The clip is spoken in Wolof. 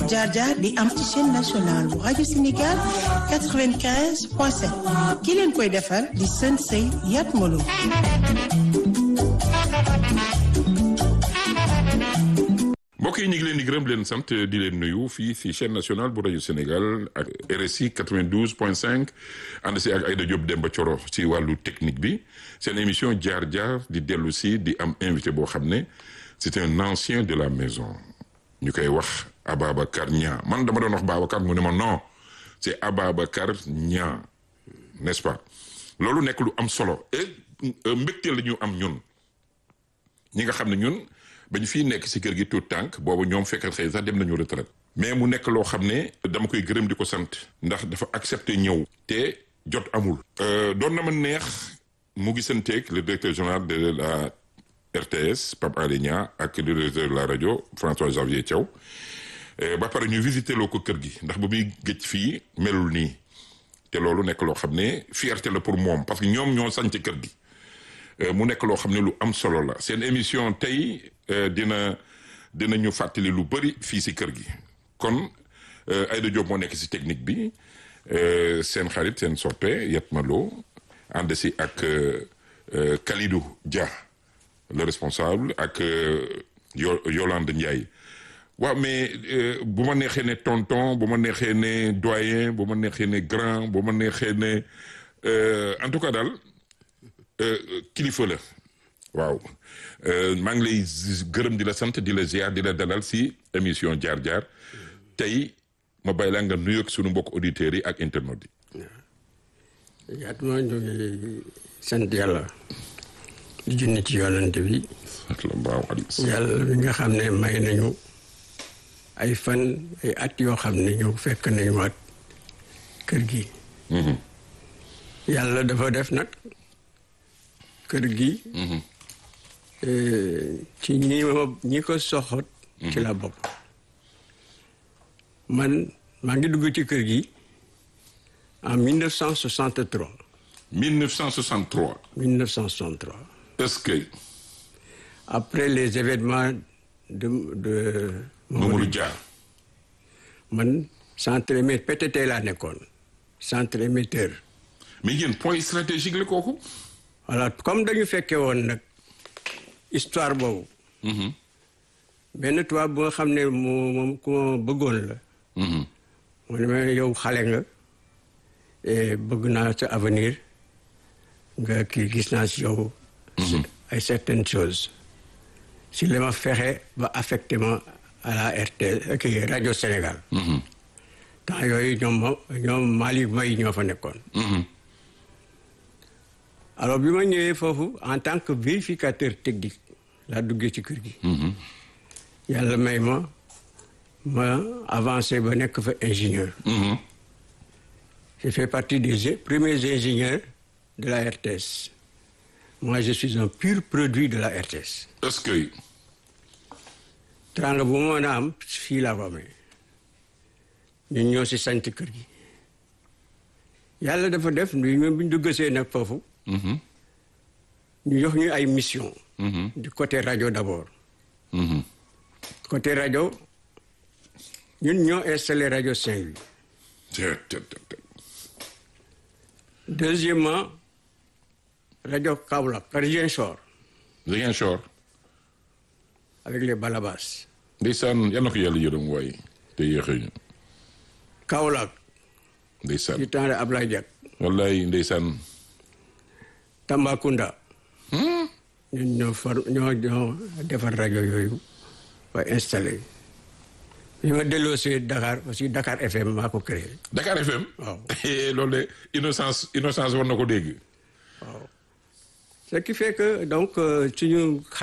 jaar jaar di am ci chaîne nationale bu rajo Sénégal 95 point 7 ki leen koy defar di sën sëy Yat Malo mbokk yi ñu ngi leen di gërëm leen sant di leen nuyu fii si chaîne nationale bu rajo Sénégal ak RSI 92 point 5 ànd si ak Aïda Diop Demba Thioro si wàllu technique bi seen émission jaar jaar di dellu si di am invité boo xam ne c'est un ancien de la maison ñu koy wax Ababacar Niang man dama doon wax Babacar mu ne ma non c'est Ababacar Niang n'est-ce pas loolu nekk lu am solo et mbégte la ñu am ñun ñi nga xam ne ñun ba ñu fii nekk si kër gi tout tànk boobu ñoom fekk xëy sax dem nañu retraite mais mu nekk loo xam ne dama koy gërëm di ko sant ndax dafa accepté ñëw te jot amul doon na ma neex mu gisanteeg le directeur général de la RTS Pape Alé Niang ak le directeur de la rajo François Xavier Thiaw ba pare ñu visité loo ko kër gi ndax ba muy gëj fii melul nii te loolu nekk loo xam ne fierté la pour moom parce que ñoom ñoo sanc kër gi mu nekk loo xam ne lu am solo la seen émission tey dina dina ñu fàttali lu bëri fii si kër gi kon Aïda Diop moo nekk si technique bi seen xarit seen soppe Yat Malo ànd si ak Kalidou Dia le responsable ak Yolande Ndiaye waaw mais bu ma neexee ne tonton bu ma neexee ne doyen bu ma neexee ne grand bu ma neexee ne en tout cas daal kilifa la waaw maa ngi lay gërëm di la sant di la ziar di la dalal si émission jaar jaar tey ma bàyyi la nga nuyoog sunu mbokk auditeurs yi ak internautes yi. yaat ma ñu ngi sant yàlla di junni ci yoonante bi. yàlla bi nga xam ne may nañu ay fan ay at yoo xam ne ñu fekk nañu waat kër gi. yàlla dafa def nag. kër gi ci ñi ma ñi ko soxot ci la bopp man maa ngi dugg ci kër gi en 1963 1963 1963 est-ce que après les événements de de Mamadou Dia man centre émetteur PTT laa nekkoon centre émetteur mais yéen point stratégique la kooku voilà comme dañu fekkee woon nag histoire boobu. benn tubaab bu nga xam ne moo moom ku ma bëggoon la. mu ne ma yow xale nga bëgg naa sa avenir nga kii gis naa si yow. ay certaines choses. si la ma fexe ba affecté ma à la RT kii rajo Sénégal. temps yooyu ñoom ma ñoom Malick May ñoo fa nekkoon. alors bi ma ñëwee foofu en tant que vérificateur technique laa duggee ci kër gi. yàlla may ma ma avancé ba nekk fa ingénieur. j'ai fait partie des premiers ingénieurs de la RTS. moi je suis un pur produit de la RTS. est-ce que. teraanga bu ma mën a am fii laa ko amee ñun ñoo si sant kër gi. yàlla dafa def ñu bu ñu duggasee nag foofu. ñu jox ñu ay mission du côté rajo d'abord côté rajo ñun ñoo installé rajo Saint-Louis deuxièmement rajo Kaolack Ziguinchor Ziguinchor avec les Balabas ndeysaan yal na ko yàlla yërëm waaye te yéexee ñu Kaolack ndeysaan du temps de Ablaye Diak wallaay ndeysaan Tambacounda ñun ñoo far ñoo ñoo defar rajo yooyu ba installé bi ma delloosee Dakar aussi Dakar FM maa ko créé Dakar FM waaw loolu de innocence innocence war na ko dégg waaw ce qui fait que donc suñu